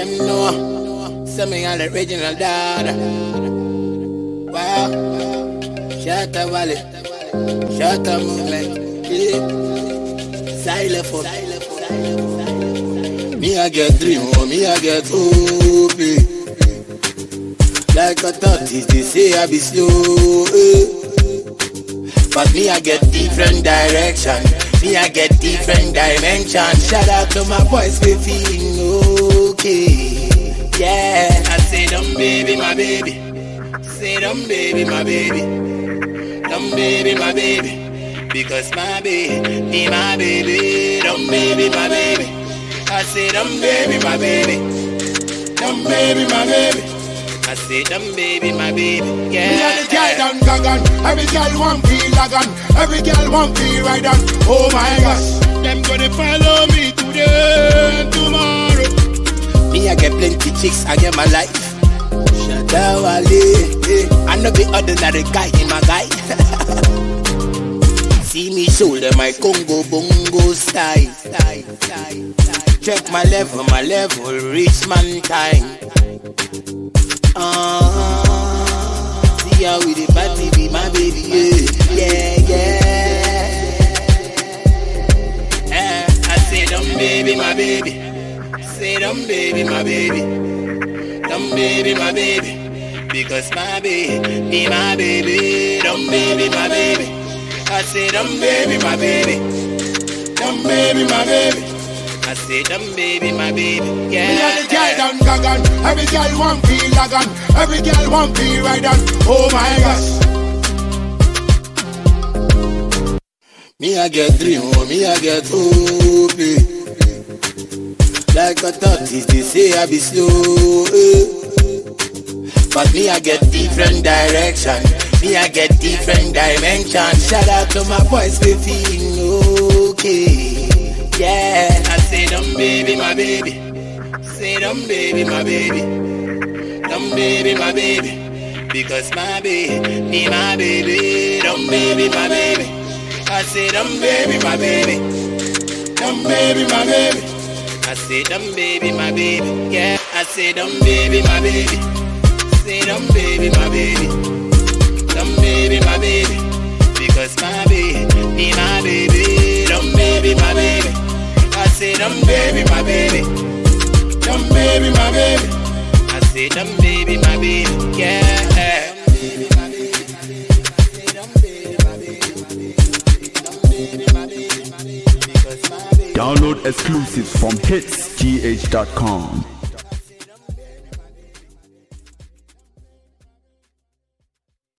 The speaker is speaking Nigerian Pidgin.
them know. Send me an original dad. Wow. Shut up, Valley. Shut up, movement. Yeah. Xylophone. Me I get dream, oh, me I get hope. eh. Like a tortoise, they say I be slow. eh. But me I get different direction. Me I get different dimension. Shout out to my boys, we feeling okay. Yeah, I say them baby, my baby. Say them baby, my baby. Them baby, my baby. Because my baby, be my baby. Them baby, my baby. I say them baby, my baby. Them baby, my baby. I say them baby, my baby. Yeah. Me and the girl done gagan Every girl want feel lagan Every girl want feel right on Oh my gosh Them gonna follow me today and tomorrow Me, I get plenty chicks, I get my life. Shadawale, eh. I know the ordinary guy in my guy. See me shoulder my Congo bongo style. style, style, style. Check my level, my level, reach man time. Uh, see how we the party be my baby, yeah, yeah, yeah. Eh, I say them baby, my baby. Say them baby, my baby. Them baby, my baby. Because my baby, be my baby. Them baby, my baby. I say them baby, my baby. Them baby, my baby. I say them baby, my baby. Me and the girl Yeah. done gagan Every girl want feel lagan Every girl want feel right on Oh my gosh Me I get dream, oh, me I get hope. eh. Like a tortoise, they say I be slow. eh. But me I get different direction. Me I get different dimension. Shout out to my boys, we feeling okay. Yeah, I say them baby, my baby. Say them baby, my baby. Them baby, my baby. Because my baby, be my baby. Them baby, my baby. I say them baby, my baby. Them baby, my baby. I say them baby, my baby. Yeah, I say them baby, my baby. Say them baby, my baby. Them baby, my baby. Because my baby, be my baby. Them baby, my baby. I say them baby, my baby. Them baby, my baby. I say them baby, my baby. Yeah. Baby, my baby. I say them baby, my baby, my baby. Them baby, my baby, my baby. Because my baby. Download exclusives from hitsgh.com.